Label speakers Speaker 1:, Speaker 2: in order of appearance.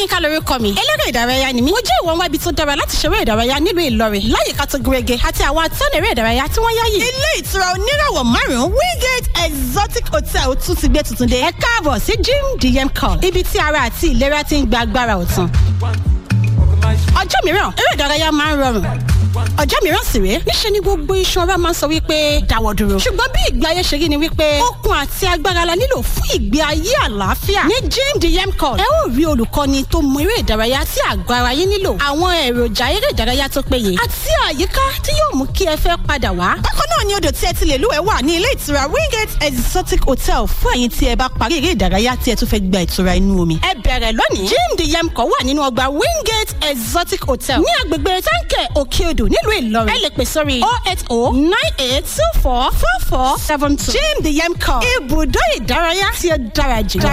Speaker 1: Adéyínká lórúkọ mi eléré ìdárayá ni mí mo jẹ́ ìwọ̀n wá ibi tó dára láti ṣeré ìdárayá nílùú Ìlọrin láyìíká tó gúnrégé àti àwọn atọ́nà eré ìdárayá tí wọ́n yáyì.
Speaker 2: ilé ìtura oníràwọ̀ márùn-ún Wingate Exotic Hotel tún ti gbé tuntun dé.
Speaker 1: ẹ káàbọ̀ sí Gym DM Call ibi tí ara àti ìlera ti ń gba agbára ọ̀tun. ọjọ́ mìíràn eré ìdárayá máa ń rọrùn ọjọ́ mìíràn sì rèé níṣẹ́ ni gbogbo iṣan ara máa ń sọ wípé dáwọ́ dúró ṣùgbọ́n bí ìgbé ayé ṣe rí ni wípé okun àti agbára la nílò fún ìgbé ayé àlàáfíà ní Gym DM Call ẹ ó rí olùkọ́ni tó mọ eré ìdárayá tí àgọ́ ara yín nílò àwọn èròjà eré ìdárayá tó péye àti àyíká tí yóò mú kí ẹ fẹ́ padà wá.
Speaker 2: bákan náà ni odò tí ẹ ti lè lúwẹ̀ẹ́ wà ní ilé ìtura Wingate Exotic Hotel fún ẹ̀yin tí ẹ bá parí eré ìdárayá tí ẹ tún fẹ́ gba ìtura inú omi.
Speaker 1: ẹ bẹ̀rẹ̀ lónìí Gym DM Call wà nínú ọgbà Wingate Exotic Hotel ní agbègbè táǹkẹ̀ òkè odò nílùú Ìlọrin ẹ lè pè sórí oh eight oh nine eight two four four four seven two.
Speaker 2: Gym DM Call
Speaker 1: ibùdó ìdárayá tí ó dára jù.